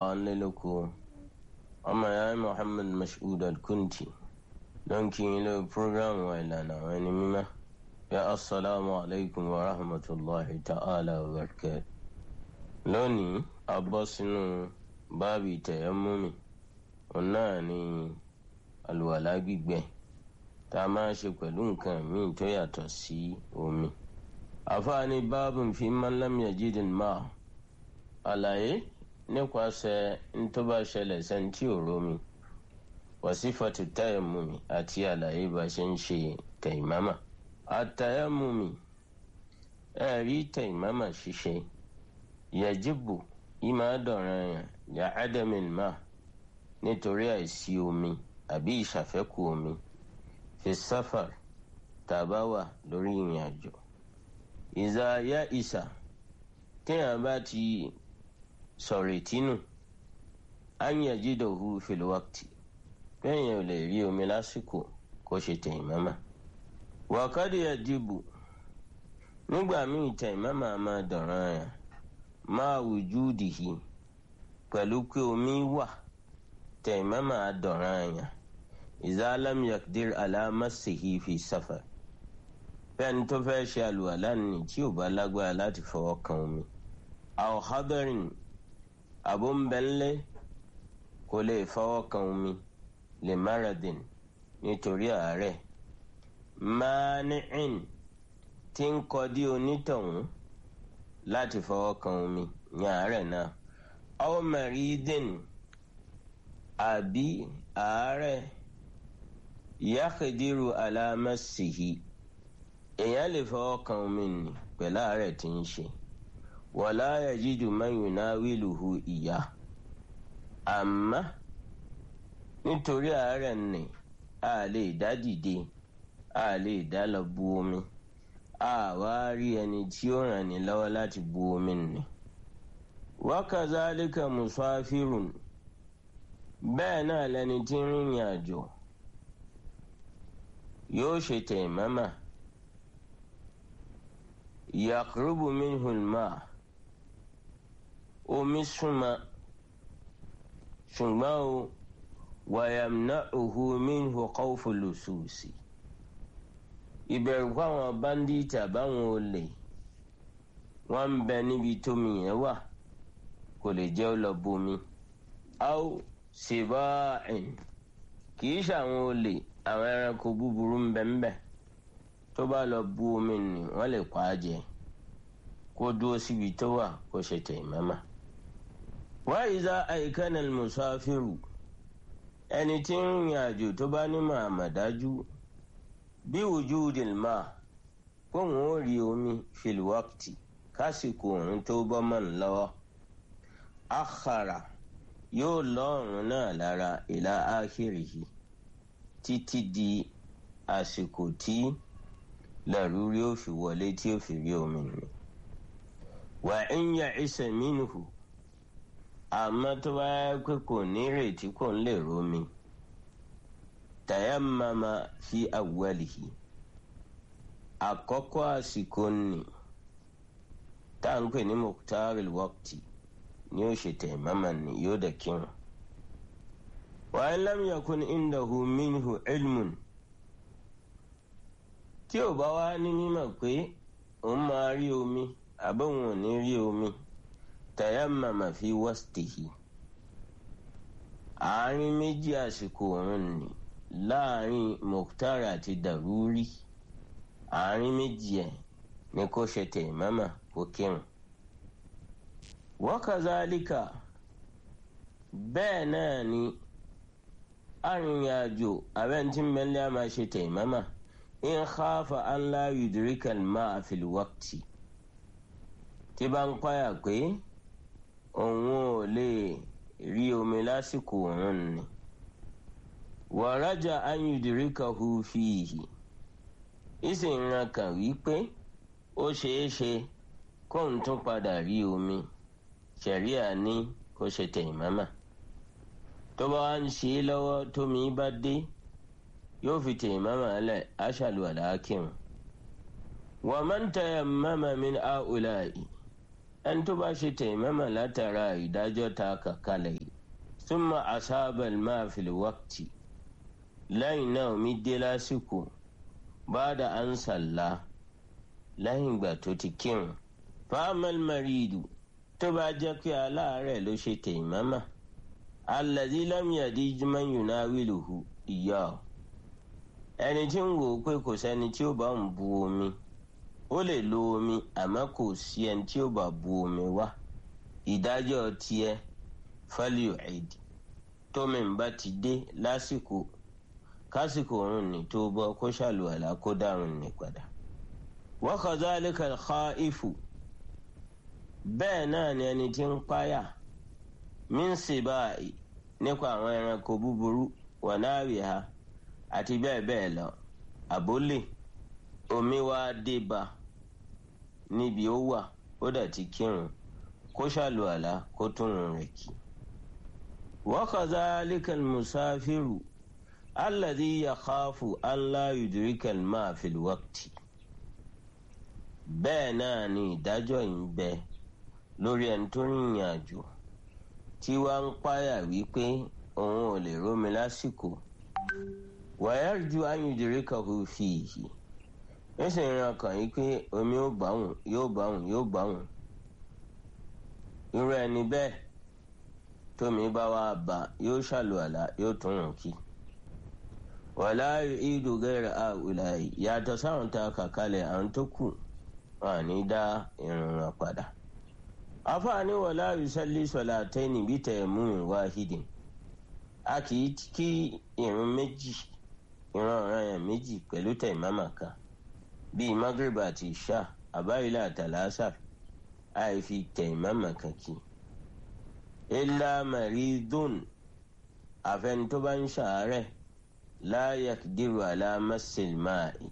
wa ń lé lóko ọmọ ya Muhammad Mashood Al-Kunti ló ń kí yín lórí programu wa ìlànà àwọn ẹni mímọ́ ya assalamu alaikum wa rahmatulahi ta'ala wa barakatuh lónìí a bọ́ sínú báàbí tayammumi òun náà ni àlùwàlá gbígbẹ tá a máa ṣe pẹ̀lú nǹkan míì tó yàtọ̀ sí omi àfáàní báàbù fi man lam yajidil ma àlàyé nípasẹ̀ ntọ́ba ṣẹlẹ̀ sẹ́ńtì òrómi wàsífàtú tayammumi àti àlàyé bá ṣe ń ṣe taimama àtayammumi ẹ̀rí taimama ṣíṣe yajibu ìmọ̀ àdọ̀ràn yàn yà ádámìn máa nítorí àìsí omi àbí ìṣàfẹ́kù omi fi sáfàr tàbá wà lórí ìrìn àjò ìzà yá ìsà téèyàn bá ti sọ̀rọ̀ ìtínú ányà jídòhu fìlúwàkìtì bẹ́ẹ̀yẹn ò lè rí omi lásìkò kó ṣe tẹ̀yìmọ́mà wàkàdé àdìbò nígbà míì tẹ̀yìmọ́mà máa dọ̀ràn yàn máa wùjúdìhì pẹ̀lú pé omi wà tẹ̀yìmọ́mà dọ̀ràn yàn ìzà lam yakdir alámàsìhì fi sáfàr bẹ́ẹ̀ni tó fẹ́ ṣe àlùwàlá ni tí ò bá lágbára láti fọwọ́ kan omi aw hadarin abúnbẹ́ńlẹ́ kò lè fọwọ́ kan omi lè maradin nítorí àárẹ̀ mani'in tí ń kọdí onítọ̀hún láti fọwọ́ kan omi ní àárẹ̀ náà aw maridin àbí àárẹ̀ yàkìdírù alámàsìhì èèyàn lè fọwọ́ kan omi nì pẹ̀lú àárẹ̀ tí ń ṣe wàlá yajidu man yunawiluhu ìyá àmọ́ nítorí àárẹ̀ nì a lè dá dìde a lè dá lọ bu omi a wá rí ẹni tí ó ràn ní lọ́wọ́ láti bu omi nì. wakazalika musafirun bẹ́ẹ̀ náà lẹni tí ń rìnrìn àjò yóò ṣe taimama yaqrubu minhu al-ma' omi súnmọ́ ṣùgbọ́n o wàyàmnáhù minhu khawfu lususi ìbẹ̀rù fáwọn báńdíìtì àbáwọn olè wọ́n ń bẹ níbi tómi yẹn wà kò lè jẹ́ ó lọ bomi aw siba'in kì í ṣàwọn olè àwọn ẹranko búburú ń bẹ ń bẹ tó bá lọ bu omi nì wọ́n lè pa á jẹ kó dúró síbi tó wà kó ṣe taimama. wa iza àìkánà musafiru ẹni tí ń rìn àjò tó bá ní màmàdájú bí wujudil ma kóun ó rí omi fil waqti kásìkò òun tó bọ́ mọ́ ń lọ́wọ́ akhara yóò lọ́rùn náà lára ìlà ákìrìhì títí di àsìkò tí làrúrí ó fi wọlé tí ó fi rí omi nì wà ń yà ìsẹ̀ mínú àmọ́ tó bá yẹ pé kò ní ìrètí kò ń lè romi tayammama fi awwalihi àkọ́kọ́ àsìkò nì tá à ń pè ní muqtaril waqti ni ó ṣe tayammama ni yóò dẹ̀ kírun wa in lam yakun indahu minhu ilmun tí ò bá wá ní mímọ̀ pé òun máa rí omi àbóhun ò ní rí omi tayammama fi wastihi àárín méjì àsìkò òun ni láàrin mukhtar àti daruri àárín méjì ẹ̀ ní kó ṣe tayammama kó kírun. wa kazalika bẹ́ẹ̀ náà ni arìnrìn-àjò abẹ́ntí mẹ́lẹ́ a máa ṣe tayammama in khafa an la yudrika al-ma'a fil waqti tí bá ń páyà pé òun ò lè rí omi lásìkò òun ni wa raja an yudrikahu fihi ìsìn ran kàn wípé ó ṣeé ṣe kóun tún padà rí omi ṣẹ̀ríà ní kó ṣe tayammama tó bá wá ń ṣe é lọ́wọ́ tómi bá dé yóò fi tayammama lẹ̀ aṣàlù àlàákìrun wa man tayammama min ha'ula'i ẹni tó bá ṣe tẹ̀mẹ́mà látara ìdájọ́ ta kàkálẹ̀ yìí súnmọ́ asábẹ̀l máa fìlẹ̀ wákìtì lẹ́yìn náà omi dé lásìkò báda ansàlá lẹ́yìn ìgbà tó ti kírun fáamẹ́l maridu tó bá jẹ́ pé aláàárẹ̀ ló ṣe tẹ̀mẹ́mà alladhi lam yadij man yunawiluhu iyyahu ẹni tí ń wò ó pé kò sẹ́ni tí ó bá ń bu omi ó lè lo omi àmọ́ kò sí ẹni tí ó bá bu omi wá ìdájọ́ tiẹ̀ fálíò ẹ̀dì tómi ń bá ti dé lásìkò kásìkò òun ní tó bọ́ kó ṣàlùwàlá kó dárun ní padà. wa kadhalika al-khaifu bẹ́ẹ̀ náà ni ẹni tí ń páyà min sibai nípa àwọn ẹranko búburú wa nawiha àti bẹ́ẹ̀ bẹ́ẹ̀ lọ àbólè omi wá dé bá níbi ó wà ó dà ti kírun kó ṣàlùwàlá kó túnrun rẹ̀ kí. wa kadhalika al-musafiru alladhi yakhafu an la yudrika al-ma'a fil waqti. bẹ́ẹ̀ náà ni ìdájọ́ yìí ń bẹ lórí ẹni tó rìnrìn àjò tí wàá ń páyà wípé òun ò lè rómi lásìkò wàyájú ayùdíríkàkù fi ìhì ó sì ń ran kàn yí pé omi ó báwùn yóò báwùn yóò báwùn irú ẹni bẹ́ẹ̀ tómi bá wá bá yóò ṣàlùwàlà yóò tún rùn kí wàlá ìdù gẹ́rẹ́ àwùlà yàtọ̀ sáwọn tá a kà kalẹ̀ àwọn tó kù wọn à ní dá irun wọn padà afaani wàlá yusalli salataini bí tayammumin wahidin a kì í kí irun méjì ìran ọ̀ràn yẹn méjì pẹ̀lú tẹ̀mọ́mà kan bíi magreb àti isha àbáyílẹ̀ àtàlásà àìfi tẹ̀mọ́mà kan kí. ilá maridun àfẹni tó bá ń ṣàárẹ̀ láyàk dìrò alámásìl máàì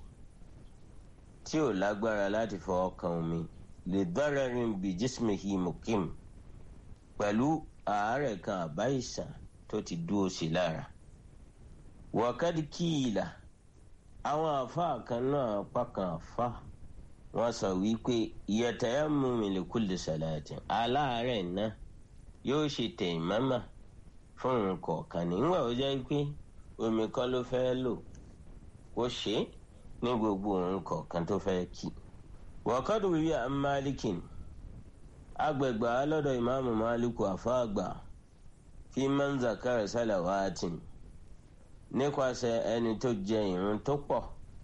tí ò lágbára láti fọwọ́ kan omi lè dọ́rẹ̀rin bí jísmihi mukim pẹ̀lú àárẹ̀ kan àbáyìsàn tó ti dúró sí lára wọ́kàdí kíìlà àwọn àfáà kan náà pàkan àfá wọ́n sọ wípé yatayammum li kulli salatin aláàárẹ̀ náà yóò ṣe tayammum fún nǹkan kan nígbà ó jẹ́ pé omi kan ló fẹ́ lò ó ṣe é ní gbogbo nǹkan kan tó fẹ́ kí. wọ́kàdí wíwí à ń máàlìkìn agbègbè alọ́dọ̀ ìmáàmù máàlìkù àfáàgbà fi man zakara salawatin nípasẹ̀ ẹni tó jẹ ìrun tó pọ̀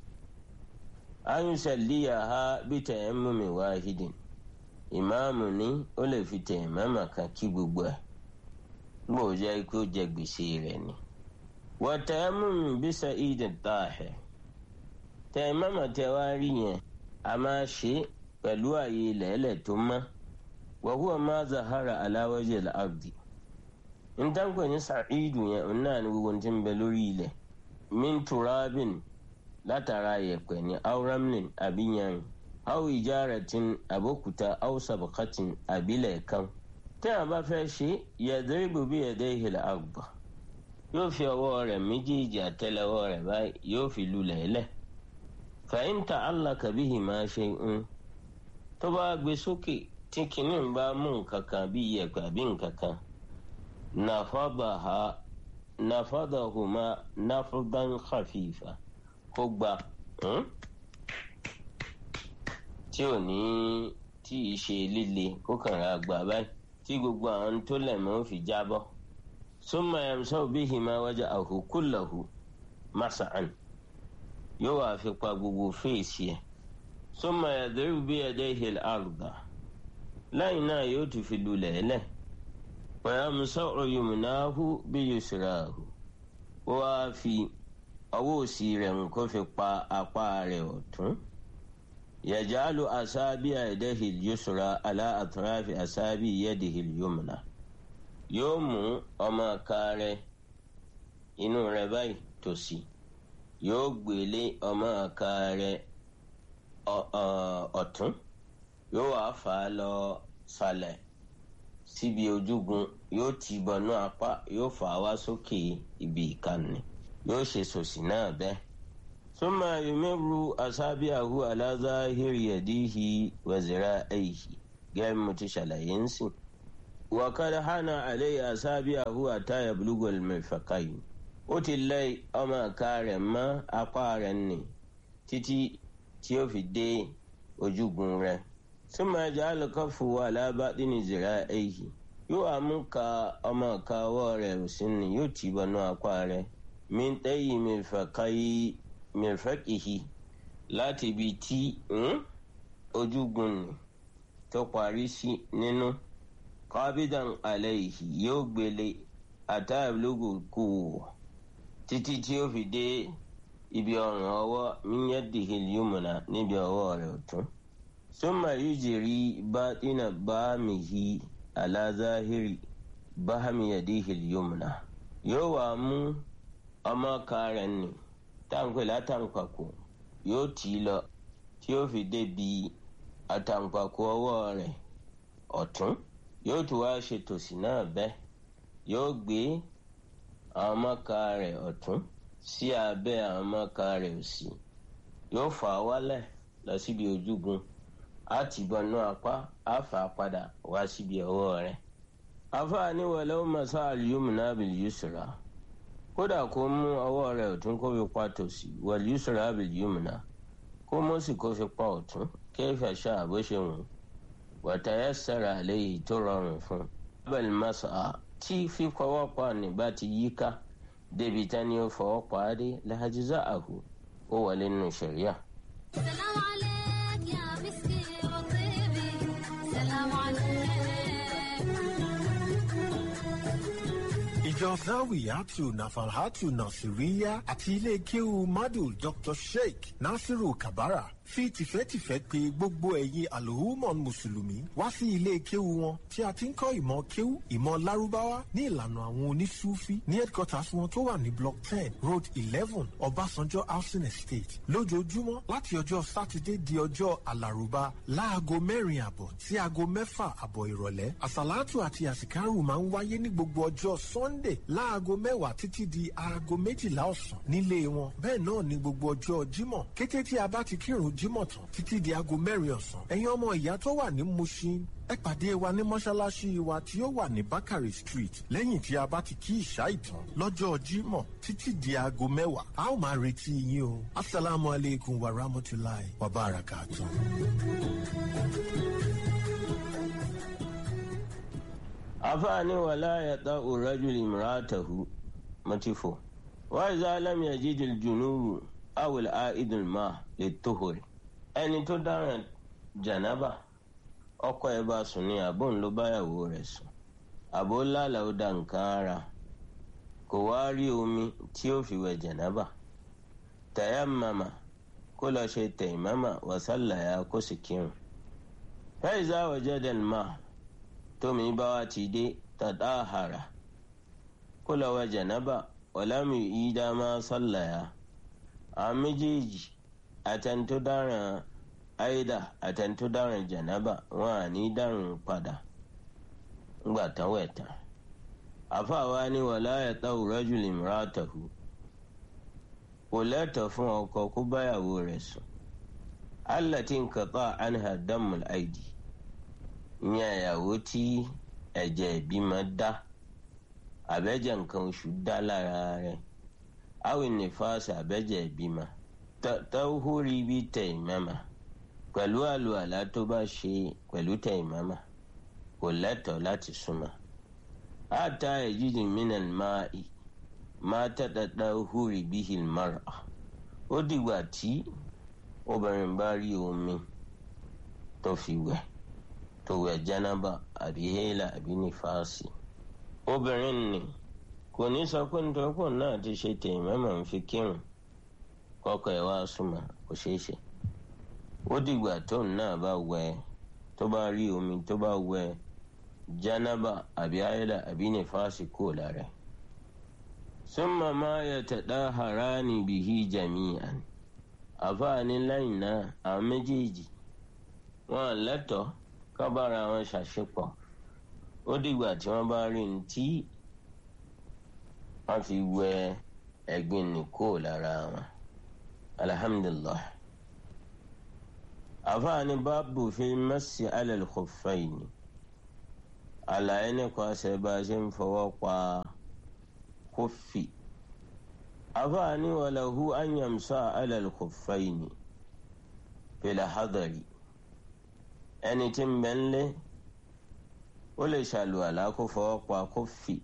ayùsẹ̀líyà ha bí tayammumi wahidin ìmáàmù ní ó lè fi tayammama kan kí gbogbo ẹ̀ gbọ́ jẹ́ kó jẹ gbèsè rẹ̀ ni. wa tayammumi bí sa'idin tahir tayammama tẹ wá rí yẹn a máa ṣe pẹ̀lú àyè ilẹ̀ẹ́lẹ̀ tó mọ́ wa huwa ma zahara ala wajhi al-ardi ntankwe ní sàcídù yẹn òun náà ní gbogbo tí ń bẹ lórí ilẹ̀ min turabin látara yẹ̀pẹ̀ ní auramlin àbíyan aw ijaratin abókuta aw sabakatin àbílẹ̀ kan tí a bá fẹ́ ṣe yadribu bi yadayhi al-arda yóò fi ọwọ́ rẹ̀ méjèèjì àtẹ́lẹwọ́ rẹ̀ báyìí yóò fi lulẹ̀ lẹ̀ fa in ta'allaka bihima shay'un tó bá gbé sókè tí kìnnìún bá mú nǹkan kan bí yẹ̀pẹ̀ àbí nǹkan kan nafadaha nafadahuma nafdan khafifa kó gba tí ò ní tí ì ṣe líle kó kàn ra gbà báyìí tí gbogbo àwọn tó lẹ̀mọ́ fi jábọ́ summa yamsahu bihima wajhahu kullahu mas'an yóò wá fi pa gbogbo fèsì ẹ̀ summa yadribu biyadayhi al-arda lẹ́yìn náà yóò tún fi lulẹ̀ ẹlẹ́ẹ̀ wàyàmùsọ̀rọ̀ yòmùnáhù bí yusrahu ó wáá fi ọwọ́ òsì rẹ̀ kó fi pa apá rẹ̀ ọ̀tún yàjálù asábì àìdẹ́hì yusra alá àtúráfì asábì yẹ́dìhì yòmùná yóò mú ọmọ ọ̀ka rẹ̀ inú rẹ̀ báyìí tòsí yóò gbélé ọmọ ọ̀ka rẹ̀ ọ̀tún yóò wá fà á lọ sàlẹ̀ síbi ojúgun yóò ti bọnú apá yóò fà á wá sókè ibi ìkànnì yóò ṣe sòsì náà bẹ́ẹ̀. súnmọ́ yumiru asábíàhu alázàhírí yadihi wa zira'ihi gẹ́gẹ́ mo ti ṣàlàyé ń sìn. wàkàdà hànà àlẹ́ àṣàbí àhúwà táyà bulugol mẹ́fàkàyì ó ti lẹ́ ọmọ ìka rẹ̀ mọ́ apá rẹ̀ nì títí tí ó fi dé ojúgun rẹ̀. súnmọ́ ẹja alùkọ́fù wà lábàdí ní zìrà èyí yóò àmúka ọmọ ìka ọwọ́ rẹ̀ òsì ni yóò tì bọnú apá rẹ̀ min ɗayi mirfaƙihi láti ibi tí ojúgun ni tó parí sí nínú qabidan alayhi yóò gbélé àtàlógún kù títí tí ó fi dé ibi ọrùn ọwọ́ min yadihi yumna níbi ọwọ́ rẹ̀ ọ̀tún summa yujri batina bamihi ala zahiri bahmi yadihi yumna yóò wá mú ọmọ kan rẹ̀ nì táǹpẹ látàǹpàkò yóò tì í lọ tí ó fi débi àtàǹpàkò ọwọ́ rẹ̀ ọ̀tún yóò tún wá ṣe tòsì náà bẹ́ẹ̀ yóò gbé àwọn ọmọka rẹ̀ ọ̀tún sí abẹ́ àwọn ọmọka rẹ̀ òsì yóò fà á wálẹ̀ lọ síbi ojúgun á ti bọnú apá á fà á padà wá síbi ọwọ́ rẹ̀ afáàní wọlé ó mọ̀ sáà yumna bil yusra kódà kó mú ọwọ́ rẹ̀ ọ̀tún kó fi pa tòsì wal yusra bil yumna kó mú sì kó fi pa ọ̀tún kayfa sha'a bó ṣe wù wa tayassara alayhi tó rọrùn fún un. abel masa tí fífọwọ́ pa nígbà tí yíká débi tání ó fọwọ́ pa á dé lahajza'ahu ó wọlé nínú ṣẹ̀ríà. سلام عليك يا مسكي وطيبي سلام عليك ìjọ zawiyatu nafalhatu nasiriya àti ilé kéwu madu dr sheikh nasiru kabara fi tìfẹ́tìfẹ́ pè gbogbo ẹ̀yin alhumon mùsùlùmí wá sí ilé kéwu wọn tí a ti ń kọ́ ìmọ̀ kéwu ìmọ̀ lárúbáwá ní ìlànà àwọn onísúfí ní headquarters wọn tó wà ní block ten road eleven ọbásanjọ́ housing estate lójoojúmọ́ láti ọjọ́ sátidé di ọjọ́ alárùbá láago mẹ́rin àbọ̀ sí aago mẹ́fà àbọ̀ ìrọ̀lẹ́ àsàlátù àti àsìkárù máa ń wáyé ní gbogbo ọjọ́ sunday láago mẹ́wàá títí di aago méjìlá ọ̀sán nílé wọn bẹ́ẹ̀ náà ní gbogbo ọjọ́ jímọ̀ kété tí a bá ti kírun jímọ̀ tán títí di aago mẹ́rin ọ̀sán ẹ̀yin ọmọ ìyá tó wà ní mushin ẹ pàdé wa ní mọ́ṣáláṣí wa tí ó wà ní bakari street lẹ́yìn tí a bá ti kí ìṣá ìtàn lọ́jọ́ jímọ̀ títí di aago mẹ́wàá a ó máa retí yín o asalaamu aleykum wa rahmatulahi wa barakatuh. afaani wala yata urajuli imraatahu matifo wa iza lam yajid aljunubu aw al-aid al-ma lit-tuhur ẹni tó dáràn janaba ọkọ ẹ̀ bá sùn ní àbò ńlọ báyàwó rẹ̀ sùn àbò lálà ó da nǹkan ara kò wá rí omi tí ó fi wẹ̀ janaba tayammama kó lọ ṣe tayammama wa sallaya kó sì kírun fa iza wajada al-ma tómi bá wa ti dé tàdáhàrà kó lọ wẹ̀ janaba wàlámù ìdá máa sallaya àwọn méjèèjì àtẹnitó dáràn àìdá àtẹnitó dáràn jànábà wọn à ní dáràn padà ńgbà tán wẹ̀ tán àfàwa ni wàlá ẹ̀ta òrọ́jù lè mìíràn àtàkù kò lẹ́tọ̀ fún ọkọ kó báyàwó rẹ̀ sùn allati nqata anha damul aidi ìyẹn ìyàwó tí ẹ̀jẹ̀ ìbímọ dá àbẹ́jẹ̀ nǹkan oṣù dá lára rẹ̀ awin nífàsì àbẹ́jẹ̀ ìbímọ tawhuri bí taimama pẹ̀lú àlùalá tó bá ṣe pẹ̀lú taimama kò lẹ́tọ̀ọ́ láti súnmọ́ ata ẹ̀jíjì mìíràn máa ì máa tẹ́tẹ́tẹ́ húri bíhì mara ó dìgbà tí obìnrin bá rí omi tó fi wẹ̀ tó wẹ̀ jánábà àbí hélà àbí nífàsì obìnrin ni kò ní sọ pé nítorí pò náà ti ṣe taimama ń fi kírun kọkọ ẹ wá súnmọ́ kò ṣeé ṣe ó dìgbà tóun náà bá wẹ̀ tó bá rí omi tó bá wẹ̀ jánábà àbí ayédà àbí nífàsì kò lára ẹ̀. súnmọ́ máa yẹ tẹ̀dá harani bìhí jami'an àfáàní lẹ́yìn náà àwọn méjèèjì wọn lẹ́tọ̀ọ́ kábàárà wọn ṣàṣepọ̀ ó dìgbà tí wọ́n bá rí ní tí wọ́n fi wẹ̀ ẹ̀gbin nìkó lára wọn alhamdulillah àfààní báàbù fi mẹ́sì alẹ́ khuffayn àlàyé nípa ṣe bá a ṣe ń fọwọ́ pa kófì àfààní walahu an yamsa alẹ́ khuffayn fil hadari ẹni tí ń bẹ ń lé ó lè ṣàlùwàlá kó fọwọ́ pa kófì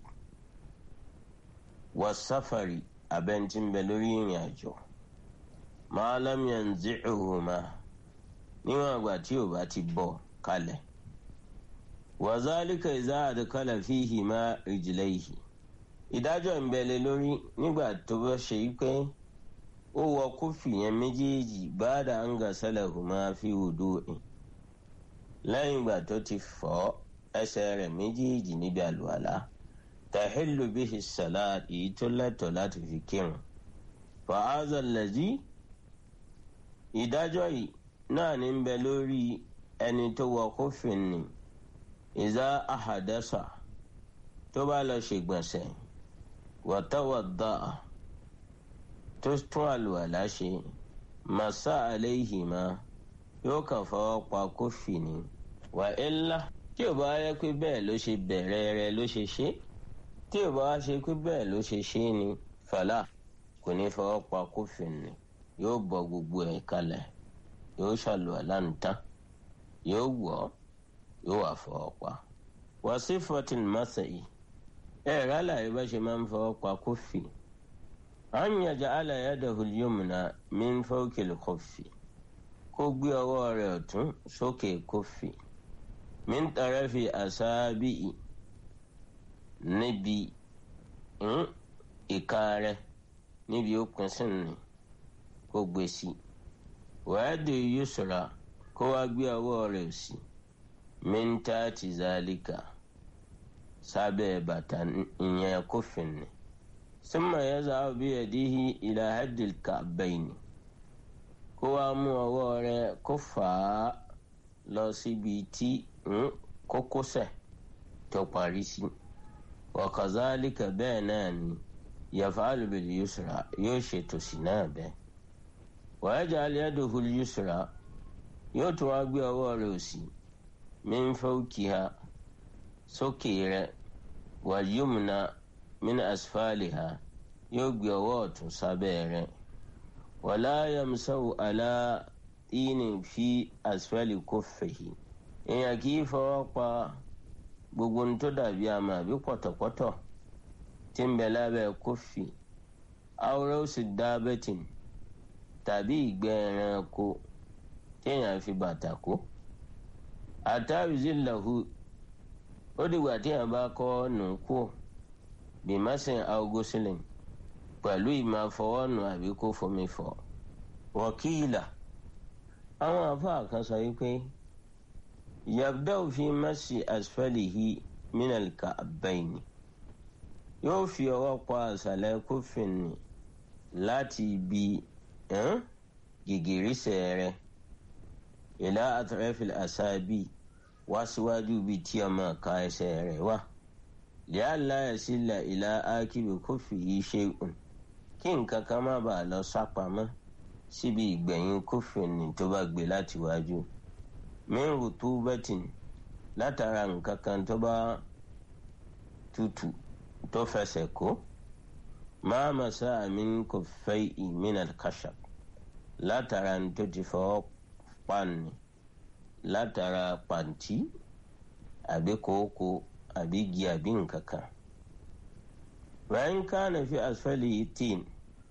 wà sáfàrì abẹ́ntí ń bẹ lórí ìrìn àjò ma lam yanzi'uhuma níwọ̀n àgbà tí ò bá ti bọ́ kalẹ̀ wa zalika idha adkhala fihima rijlayhi ìdájọ́ ń bẹ lé lórí nígbà tó bá ṣe pé ó wọ kófì yẹn méjèèjì ba'da an ghasalahuma fi wudu'in lẹ́yìn ìgbà tó ti fọ̀ ẹsẹ̀ rẹ̀ méjèèjì níbi àlùwàlá tàhílù bíhi salat èyí tó lẹ́tọ̀ láti fi kírun fàázà lẹ́jì ìdájọ́ yìí náà ní bẹ lórí ẹni tó wọ kófin ni ìzá àhàdẹ́sà tó bá lọ ṣègbọ̀nsẹ̀ wàtàwàdà tó tún àlùwàlá ṣe màsá àléhìmá yóò kàn fọwọ́ pa kófì ni wà ilá tí ò bá yẹ pé bẹ́ẹ̀ ló ṣe bẹ̀rẹ̀ rẹ̀ ló ṣe ṣe tí ò bá ṣe pé bẹ́ẹ̀ ló ṣe ṣe ni fàlà kò ní fọwọ́ pa kófì ni yóò bọ gbogbo ẹ̀ kalẹ̀ yóò ṣàlùwàlá nìtàn yóò wọ̀ yóò wà fọwọ́ pa. wà sí fourteen masai ẹ̀ rálá yìí bá ṣe máa ń fọwọ́ pa kófì. an yaj'ala yadahu al-yumna min fawqi al-khuffi kó gbé ọwọ́ rẹ̀ ọ̀tún sókè kófì min tarafi asabi'i níbi ìka rẹ̀ níbi ó pín sí ni kó gbé sí wàádìí yusra kó wá gbé ọwọ́ rẹ̀ sí min tati zalika sábẹ́ bàtà ìyẹn kófì ni summa yaz'abu biyadihi ila haddil ka'bayni kó wá mú ọwọ́ rẹ̀ kó fà á lọ síbi tí kókósẹ̀ tó parí sí wa kazalika bẹ́ẹ̀ náà ni yaf'alu bil yusra yóò ṣètò sí náà bẹ́ẹ̀ wa yaj'al yadahu al yusra yóò tún wá gbé ọwọ́ rẹ̀ òsì min fawqiha sókè rẹ̀ wal yumna min asfaliha yóò gbé ọwọ́ ọ̀tún sábẹ́ rẹ̀ wala yamsahu ala tinin fi asfali kuffihi èèyàn kì í fọwọ́ pa gbogbo ní tó dàbí àmà àbí pọ̀tọ̀pọ̀tọ̀ tí ń bẹ lábẹ́ kófì awúrẹ́ ó sì dá bẹ́tìn tàbí ìgbẹ́ ẹranko téèyàn fi bàtà kó àtàwìzí làhù ó dìgbà téèyàn bá kọ́ nù kú bìmásìn augustin pẹ̀lú ìmọ̀ àfọwọ́nù àbí kó fomi fọ̀ wọ́kìlà àwọn àfáà kan sọ wípé yabda'u fi masi asfalihi minal ka'bayni yóò fi ọwọ́ pa àṣàlẹ̀ kófin ni láti ibi gìgìrísẹ̀ rẹ̀ ìlà atrafil asabi wá síwájú ibi tí ọmọ ká ẹsẹ̀ rẹ̀ wà li'alla yasila ìlà akibi kófìyí shay'un kí nǹkan kan má bàa lọ sápamọ́ síbi ìgbẹ̀yìn kófin ni tó bá gbé láti wájú min rutubatin látara nǹkan kan tó bá tutù tó fẹsẹ̀ kó máa masa min kuffayhi min al-khashab látara tó ti fọwọ́ pani látara pàǹtí àbí kòókò àbí igi àbí nǹkan kan. wàá kana fi asfalihi tin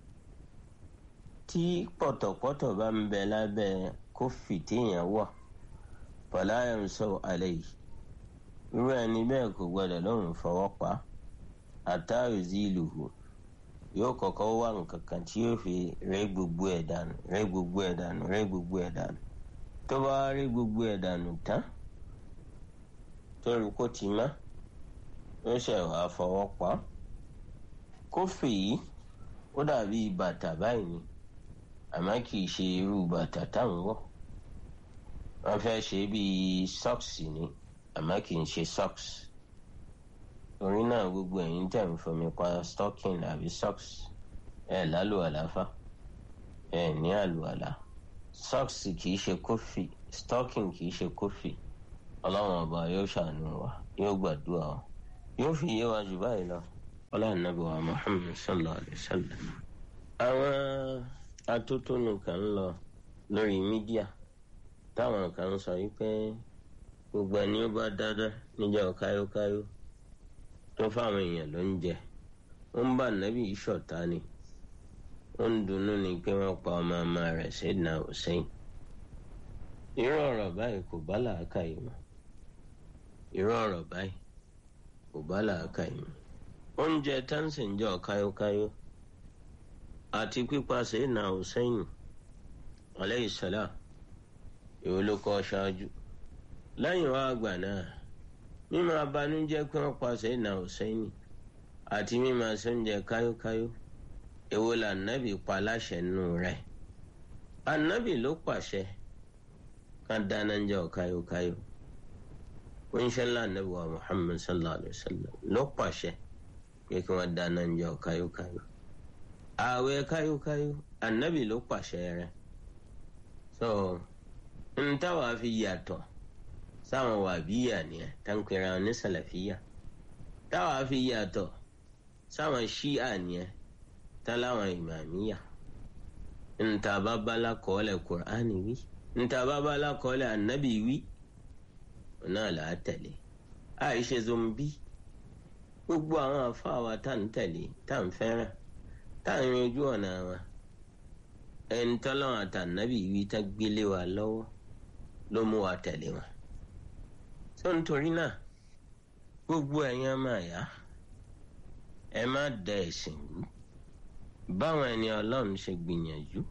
tí pọ̀tọ̀pọ̀tọ̀ bá ń bẹ lábẹ́ kófì téèyàn wọ̀ fala yamsahu alayhi irú ẹni bẹ́ẹ̀ kò gbọdọ̀ lọ́rùn fọwọ́ pa hatta yuziluhu yóò kọ́kọ́ wá nǹkan kan tí yóò fi rẹ́ gbogbo ẹ̀ dànù rẹ́ gbogbo ẹ̀ dànù rẹ́ gbogbo ẹ̀ dànù tó bá rẹ́ gbogbo ẹ̀ dànù tán tó rí kó ti má yóò ṣe wàá fọwọ́ pa kófì yìí ó dàbí bàtà báyìí ni àmọ́ kì í ṣe irú bàtà táwọn wọ̀ wọ́n fẹ́ ṣe bíi socks ni àmọ́ kì í ṣe socks torí náà gbogbo ẹ̀yin tẹ̀ ń fomi pa stocking àbí socks ẹ̀ lálù àláfà ẹ̀ ní àlù àlá socks kì í ṣe kófì stocking kì í ṣe kófì ọlọ́run ọba yóò ṣàánú wa yóò gbàdúrà wa yóò fi yé wa jù báyìí lọ ọlọ́run nàbí wa muhammed sallallahu alayhi wa sallam. àwọn atótónu kan ń lọ lórí mídíà táwọn kan ń sọ wípé gbogbo ẹni ó bá dáadáa níjọ́ káyókáyó tó fáwọn èèyàn ló ń jẹ ó ń bá nàbí ìṣọ̀tá ni ó ń dunnú ni pé wọ́n pa ọmọ ọmọ rẹ̀ Sayyidina Hussein irú ọ̀rọ̀ báyìí kò bá làákàyè mu irú ọ̀rọ̀ báyìí kò bá làákàyè mu oúnjẹ táǹsì ń jọ káyókáyó àti pípa Sayyidina Hussein alayhi salam èwo ló kọ́ ṣáájú lẹ́yìn wá àgbà náà mímọ abanújẹ́ pé wọ́n pa Sayyidina Hussein àti mímọ sóúnjẹ káyókáyó èwo là nábì pa láṣẹ nù rẹ̀ ànábì ló pàṣẹ ká dáná ń jẹ káyókáyó oníṣẹ́lá ànábì wa Muhammad sallallahu alayhi wa sallam ló pàṣẹ pé kí wọ́n dáná ń jẹ káyókáyó ààwẹ̀ káyókáyó ànábì ló pàṣẹ rẹ̀ so n táwa fi yàtọ̀ sáwọn wàbíyà nìyẹn táǹkìrà ní sàlàfíyà táwa fi yàtọ̀ sáwọn ṣíà nìyẹn táláwọn ìmàmíyà nta bá bala kọ́lẹ̀ kùránì wí nta bá bala kọ́lẹ̀ ànábì wí náà là á tẹ̀lé àìṣe zombi gbogbo àwọn afáwa tá ń tẹ̀lé tá ń fẹ́ràn tá ń yanjú ọ̀nà wọn ẹni tọ́lọ́wọ́n àtànábì wí tá gbélé wa lọ́wọ́ ló mú wa tẹ̀lé wọn. tó nítorí náà gbogbo ẹ̀yin ọmọ àyà ẹ má da ẹ̀sìn rú báwọn ẹni ọlọ́run ṣe gbìyànjú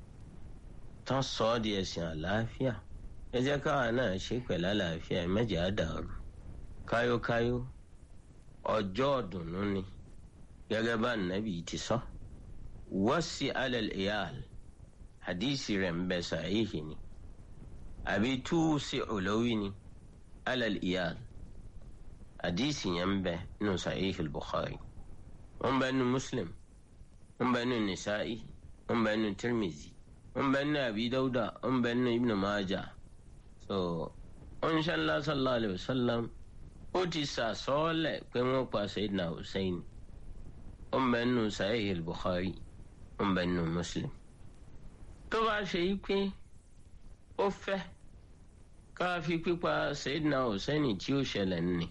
tán sọ ọ́ di ẹ̀sìn àlàáfíà ẹ jẹ́ káwa náà ṣe pẹ̀lú àlàáfíà ẹ mẹ́jẹ̀ á dàrú káyókáyó ọjọ́ ọ̀dùnnú ni gẹ́gẹ́ bá nàbì ti sọ wọ́sí alẹ́ ìyáàl hadisi rẹ̀ ń bẹ sàáyéhì ni àbí túùsì olówí ni alẹ́ ìyáàl hadisi yẹn ń bẹ nù sàáyéhì bukhari wọ́n bẹ nù muslim wọ́n bẹ nù nisa'i wọ́n bẹ nù tirmizi wọ́n bẹ nù abi dauda wọ́n bẹ nù ibn maja so onṣàlá sallallahu alayhi wa sallam ó ti sàsọ́ọ́lẹ̀ pé wọ́n pa sayyidina hussein wọ́n bẹ nù sàáyéhì bukhari wọ́n bẹ nù muslim tó bá ṣe yí pé ó fẹ́ ká fi pípa Sayyidina Hussein tí ó ṣẹlẹ̀ ní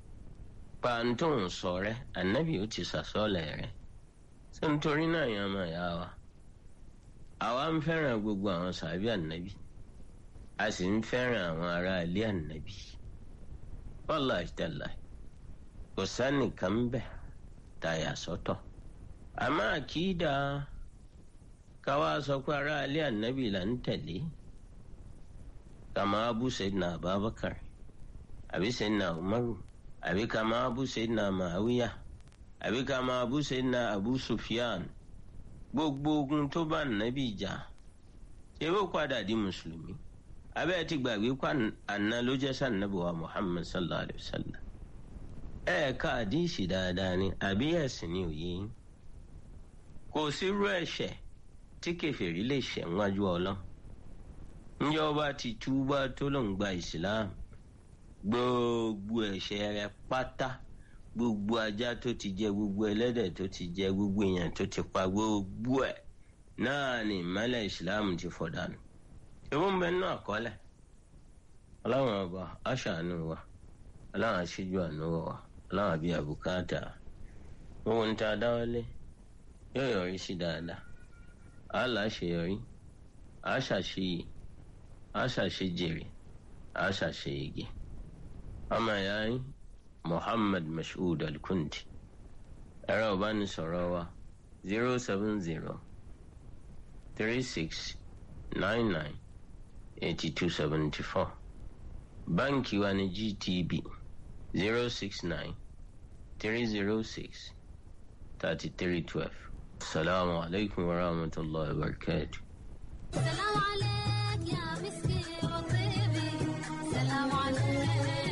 pàǹtó ń sọ rẹ ànábì ó ti sàsọ́ọ̀lẹ̀ rẹ tó nítorí náà yẹn máa yá wa àwa ń fẹ́ràn gbogbo àwọn sàbí ànábì a sì ń fẹ́ràn àwọn ará ilé ànábì wallahi tallahi kò sánìkan bẹ̀ tàyà sọ́tọ̀ àmọ́ àkìdá káwá sọ pé ará ilé ànábì là ń tẹ̀lé kàmá abu sayyidina abubakar àbí sayyidina umaru àbí kàmá abu sayyidina màáwíyà àbí kàmá abu sayyidina abu sufyan gbogbo ogun tó bá ànábì jà ṣé ó padà di mùsùlùmí abẹ́ ti gbàgbé pa àná ló jẹ́ sànàbí wa muhammad sallallahu alayhi wa sallam ẹ̀ẹ̀ka àdìsí dáadáa ni àbí ẹ̀sìn ni òye yín kò sírú ẹ̀ṣẹ̀ tí kẹfìrí lè ṣẹ̀ wájú ọlọ́run ǹjẹ́ ọba ti túbá tó ló ń gba islam gbogbo ẹ̀ṣẹ̀ rẹ̀ pátá gbogbo ajá tó ti jẹ gbogbo ẹlẹ́dẹ̀ tó ti jẹ gbogbo èèyàn tó ti pa gbogbo ẹ̀ náà ni ìmọ̀lẹ̀ islam ti fọ̀ dànù ìwọ ń bẹ nínú àkọọ́lẹ̀ ọlọ́run ọba aṣàánú wa ọlọ́run aṣíjú àánú wa ọlọ́run àbí àbùkátà gbogbo ń ta dáwọ́lé yóò yọrí sí dáadáa àá láṣeyọrí àá ṣàṣeyè àá ṣàṣejèrè àá ṣàṣeyege ọmọ ìyá yín Muhammad Mashood Al-Kundi ẹ̀rọ ìbánisọ̀rọ̀ wa zero seven zero three six nine nine eighty two seventy four báńkì wa ní GTB zero six nine three zero six thirty three twelve. السلام عليكم ورحمة الله وبركاته سلام عليك يا مسكي وطيبي سلام عليك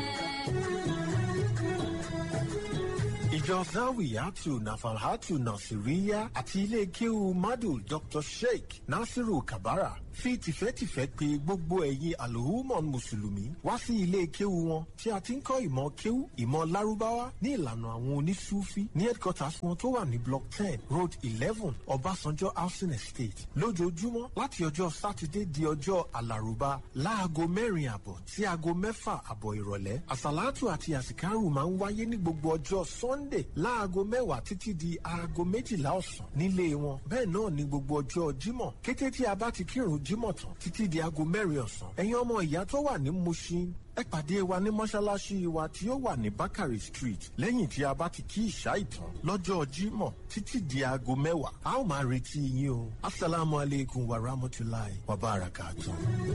ìjọ zawiyatu nafalhatu nasiriya àti ilé kéwu madu dr sheikh nasiru kabara fi tìfẹ́tìfẹ́ pé gbogbo ẹ̀yin alhumon mùsùlùmí wá sí ilé kéwu wọn tí a ti ń kọ́ ìmọ̀ kéwu ìmọ̀ lárúbáwá ní ìlànà àwọn onísúfí ní headquarters wọn tó wà ní block ten road eleven ọbásanjọ́ housing estate lójoojúmọ́ láti ọjọ́ sátidé di ọjọ́ alárùbá láago mẹ́rin àbọ̀ sí aago mẹ́fà àbọ̀ ìrọ̀lẹ́ àsàlátù àti àsìkárù máa ń wáyé ní gbogbo ọjọ́ sunday láago mẹ́wàá títí di aago méjìlá ọ̀sán nílé wọn bẹ́ẹ̀ náà ní gbogbo ọjọ́ jímọ̀ kété tí a bá ti kírun jímọ̀ tán títí di aago mẹ́rin ọ̀sán ẹ̀yin ọmọ ìyá tó wà ní mushin ẹ pàdé wa ní mọ́ṣáláṣí wa tí ó wà ní bakari street lẹ́yìn tí a bá ti kí ìṣá ìtàn lọ́jọ́ jímọ̀ títí di aago mẹ́wàá a ó máa retí yín o asalaamualeykum wa rahmatulahi wa barakatuh.